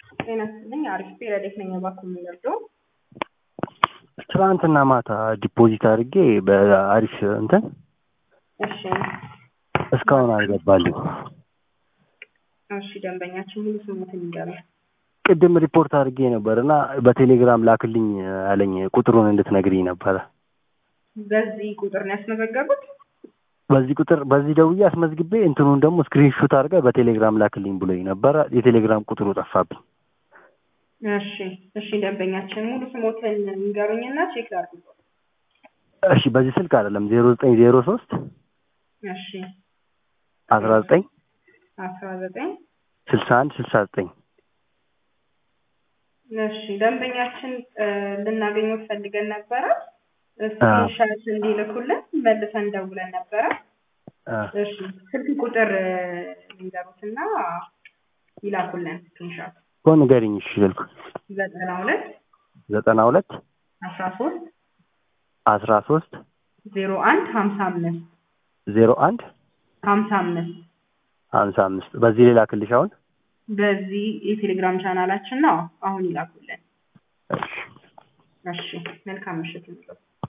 ጤና ይስጥልኝ። አሪፍ ረዴት ነኝ። እባክዎ የሚወርደው ትናንትና ማታ ዲፖዚት አድርጌ በአሪፍ እንትን እሺ፣ እስካሁን አልገባልኝ። እሺ። ደንበኛችን ሙሉ ስሙትን ይንገሩኝ። ቅድም ሪፖርት አድርጌ ነበር እና በቴሌግራም ላክልኝ አለኝ። ቁጥሩን እንድትነግሪኝ ነበረ። በዚህ ቁጥር ነው ያስመዘገቡት? በዚህ ቁጥር በዚህ ደውዬ አስመዝግቤ እንትኑን ደግሞ ስክሪንሾት አድርገህ በቴሌግራም ላክልኝ ብሎኝ ነበረ። የቴሌግራም ቁጥሩ ጠፋብኝ። እሺ፣ እሺ። ደንበኛችን ሙሉ ስሞትን ይንገሩኝና ቼክ ላድርግ። እሺ፣ በዚህ ስልክ አይደለም ዜሮ ዘጠኝ ዜሮ ሶስት እሺ፣ አስራ ዘጠኝ አስራ ዘጠኝ ስልሳ አንድ ስልሳ ዘጠኝ እሺ። ደንበኛችን ልናገኘው ፈልገን ነበረ። ስክሪንሻት እንዲልኩልን መልሰን ደውለን ነበረ። እሺ፣ ስልክ ቁጥር ሊንገሩትና ይላኩልን ስክሪንሻት እኮ ንገሪኝ። እሺ ስልኩ ዘጠና ሁለት ዘጠና ሁለት አስራ ሶስት አስራ ሶስት ዜሮ አንድ ሀምሳ አምስት ዜሮ አንድ ሀምሳ አምስት ሀምሳ አምስት በዚህ ሌላ ክልሽ አሁን በዚህ የቴሌግራም ቻናላችን ነው። አሁን ይላኩልን። እሺ እሺ፣ መልካም ምሽት ይሁንልዎት።